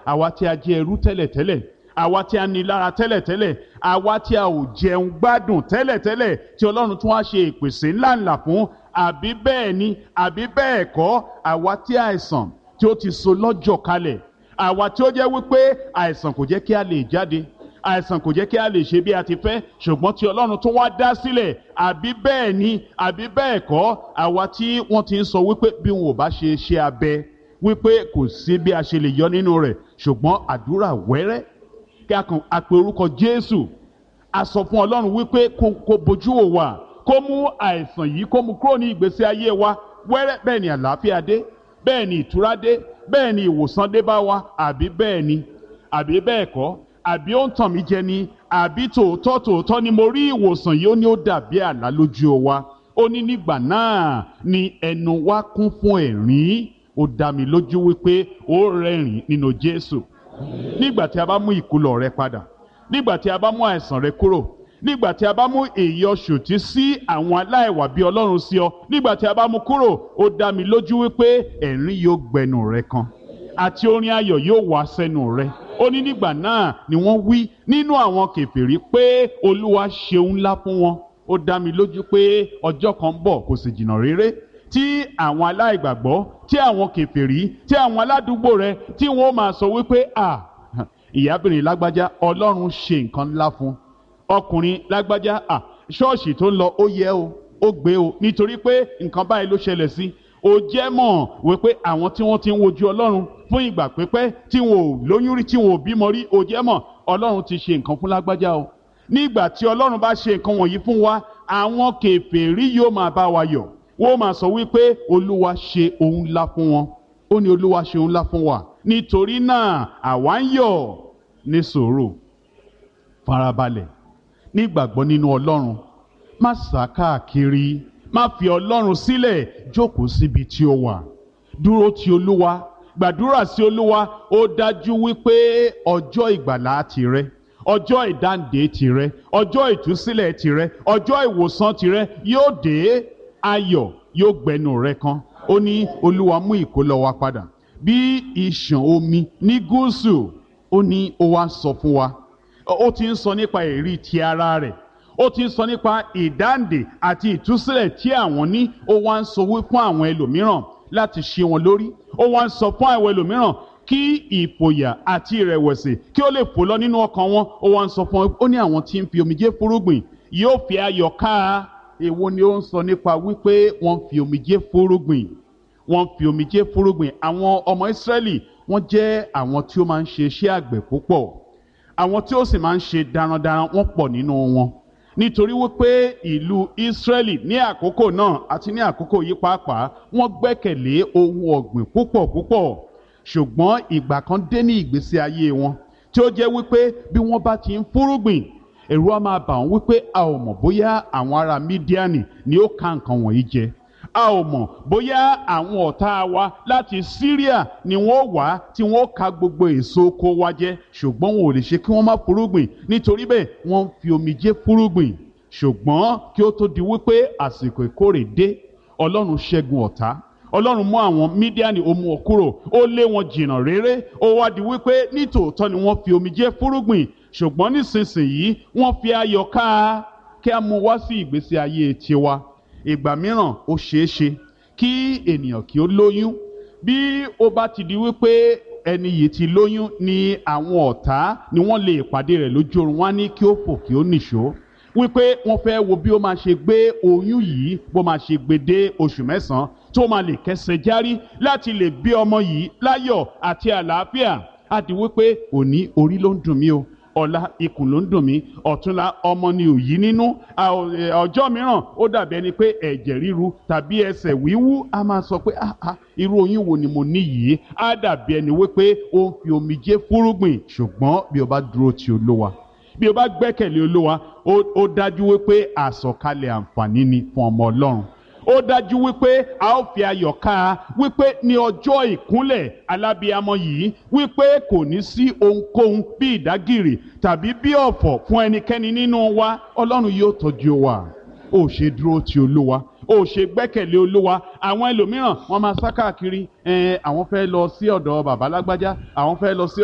àwa tí a jẹ́ ẹrú tẹ́lẹ̀tẹ́lẹ̀ àwa tí a ní lára tẹ́lẹ̀tẹ́lẹ̀ àwa tí a ò jẹun gbádùn tẹ́lẹ̀tẹ́lẹ̀ tí ọlọ́run tún wá ṣe ìpèsè ńláńlá fún àbí bẹ́ẹ̀ ni àbí bẹ́ẹ̀ kọ́ àwa tí àìsàn tí ó ti so lọ́jọ́ kalẹ̀ àwa tí ó jẹ́ wípé àìsàn kò jẹ́ kí a lè jáde àìsàn kò jẹ́ kí a lè ṣe bí a ti fẹ́ ṣùgbọ́n tí ọlọ́run tún wá dá sílẹ̀ àbí bẹ́ẹ̀ ni àbí bẹ́ẹ̀ kọ́ àwa tí wọ́n ti ń sọ wípé bí wọn ò bá ṣe ṣe abẹ wípé kò sí bí a ṣe lè yọ nínú rẹ̀ ṣùgbọ́n àdúrà wẹ́rẹ́ kí a kàn a pe orúkọ Jésù a sọ fún ọlọ́run wípé kó kó bojú wò wá kó mú àìsàn yìí kó mú kúrò ní ìgbésí ayé wa wẹ́rẹ́ bẹ́ẹ̀ ni àlàáfíà dé bẹ́ẹ̀ ni ìtura dé bẹ́ẹ̀ ni ìwòsàn dé bá wa àbí bẹ́ẹ̀ ni àbí bẹ́ẹ̀ kọ́ àbí ó ń tàn mí jẹ ni àbí tòótọ́ tòótọ́ ni mo rí ìwòsàn yìí ó ní ó dàbí àlá lójú wa ó ní nígbà náà ni ẹnu wa kún fún ẹ̀rín ó dá mi lójú wípé ó rẹ́rìn nínú Jésù nígbà tí a bá mú ìkúlọ̀ rẹ padà nígbà tí a bá mú àìsàn rẹ kúrò nígbà tí a bá mú èyí ọ̀ṣòtí sí àwọn aláìwà bí ọlọ́run sí ọ nígbà tí a bá mú kúrò ó dá mi lójú wípé ẹ̀rín yóò gbẹnu rẹ kan àti orin ayọ̀ yóò wá sẹ́nu rẹ ó ní nígbà náà ni wọ́n wí nínú àwọn kèfèrí pé olúwa ṣeun ńlá fún wọn ó dá mi lójú pé ọjọ́ kan ń bọ̀ kò sì jìnnà réré tí àwọn aláìgbàgbọ́ tí àwọn kèfèrí tí àwọn aládùúgbò rẹ tí wọ́n máa sọ wípé à ìyábìnrin lágbájá ọlọ́run ṣe nǹkan ńlá fún ọkùnrin lágbájá à ṣọ́ọ̀ṣì tó ń lọ ó yẹ o ó gbé o nítorí pé nǹkan báyìí ló ṣẹlẹ̀ sí ó jẹ́ mọ̀ wípé àwọn tí wọ́n ti ń wojú ọlọ́run fún ìgbà pípẹ́ tí wọn ò lóyún rí tí wọn ò bímọ rí ó jẹ́ mọ̀ ọlọ́run ti ṣe nǹkan fún lágbájá o nígbà tí ọlọ́run bá ṣe nǹkan wọ̀nyí fún wa àwọn kèfèrí yóò máa bá wa yọ̀ wọ́n máa sọ wípé olúwa ṣe ohun ńlá fún wọn ó ní olúwa ṣe ohun ńlá fún wa nítorí náà àwa ń yọ̀ ní sùúrù farabalẹ̀ nígbàgbọ́ nínú ọlọ́run má sá káàkiri má fi ọlọ́run sílẹ̀ jókòó síbi tí ó wà dúró ti olúwa gbàdúrà sí olúwa ó dájú wípé ọjọ́ ìgbàlá tìrẹ ọjọ́ ìdáǹdè tìrẹ ọjọ́ ìtúsílẹ̀ tìrẹ ọjọ́ ìwòsàn tìrẹ yóò dé ayọ̀ yóò gbẹnu rẹ kan ó ní olúwa mú ìkólọ wa padà bí ìṣàn omi ní gúúsù ó ní ó wá sọ fún wa ó ti ń sọ nípa èrí ti ara rẹ̀ ó ti ń sọ nípa ìdáǹdè àti ìtúsílẹ̀ tí àwọn ní ó wá ń sọ wí fún àwọn ẹlòmíràn láti ṣe wọn lórí ó wá ń sọ fún àwọn ẹlòmíràn kí ìfòyà àti ìrẹ̀wẹ̀sì kí ó lè fò lọ nínú ọkàn wọn ó wá ń sọ fún wọn ó ní àwọn tí ń fi omijé fúrúgbìn yóò fi ayọ̀ ká èwo ni ó ń sọ nípa wípé wọ́n fi omijé fúrúgbìn wọ́n fi omijé fúrúgbìn àwọn ọmọ Ísírẹ́lì wọ́n jẹ́ àwọn tí ó máa ń ṣe iṣẹ́ àgbẹ̀ púpọ̀ àwọn tí ó sì máa ń ṣe darandaran wọ́n pọ̀ nínú wọn nítorí wípé ìlú Ísírẹ́lì ní àkókò náà àti ní àkókò yìí pàápàá wọ́n gbẹ́kẹ̀lé ohun ọ̀gbìn púpọ̀ púpọ̀ ṣùgbọ́n ìgbà kan dé ní ìgbésí ayé wọn tí ó jẹ́ wípé bí wọ́n bá ti ń fúrúgbìn ẹ̀rù á máa bà wọ́n wípé a ò mọ̀ bóyá àwọn ará Mídíánì ni ó ka nǹkan wọ̀nyí jẹ a ò mọ̀ bóyá àwọn ọ̀tá wa láti Syria ni wọ́n wá tí wọ́n ka gbogbo èso oko wa jẹ ṣùgbọ́n wọn ò lè ṣe kí wọ́n má fúrúgbìn nítorí bẹ́ẹ̀ wọ́n ń fi omijé fúrúgbìn ṣùgbọ́n kí ó tó di wípé àsìkò ìkórè dé Ọlọ́run ṣẹ́gun ọ̀tá Ọlọ́run mú àwọn Mídíánì ó mú wọn kúrò ó lé wọn jìnnà réré ó wá di wípé nítòótọ́ ni wọ́n fi omijé fúrúgbìn ṣùgbọ́n nísinsìnyí wọ́n fi ayọ̀ ká kí a mú wá sí ìgbésí ayé tiwa ìgbà mìíràn ó ṣeé ṣe kí ènìyàn kí ó lóyún bí ó bá ti di wípé ẹni yìí ti lóyún ni àwọn ọ̀tá ni wọ́n lè pàdé rẹ̀ lójú oorun wá ní kí ó fò kí ó nìṣó wípé wọ́n fẹ́ wo bí ó máa ṣe gbé oyún yìí bó máa ṣe gbé dé oṣù mẹ́sàn-án tó máa lè kẹsẹ̀ járí láti lè bí ọmọ yìí láyọ̀ àti àlàáfíà á di wípé òní orí ló ń dùn mí o ọ̀la ikùn ló ń dùn mí ọ̀túnla ọmọ ni òyí nínú ọjọ́ mìíràn ó dàbí ẹni pé ẹ̀jẹ̀ ríru tàbí ẹsẹ̀ wíwú a máa sọ pé irú oyún wo ni mo ní yìí á dàbí ẹni wípé ó ń fi omijé fúrúgbìn ṣùgbọ́n bí o bá dúró ti olówa bí o bá gbẹ́kẹ̀lé olówa ó dájú wípé àsọ̀kalẹ̀ àǹfààní ni fún ọmọ ọlọ́run ó dájú wípé a ó fi ayọ̀ ká a wípé ní ọjọ́ ìkúnlẹ̀ alábíamọ yìí wípé kò ní sí ohunkóhun bí ìdágìrì tàbí bí ọ̀fọ̀ fún ẹnikẹ́ni nínú wa ọlọ́run yóò tọ́jú wa ó ṣe dúró ti olúwa ó ṣe gbẹ́kẹ̀lé olúwa àwọn ẹlòmíràn wọ́n máa sá káàkiri àwọn fẹ́ lọ sí ọ̀dọ̀ bàbá lágbájá àwọn fẹ́ lọ sí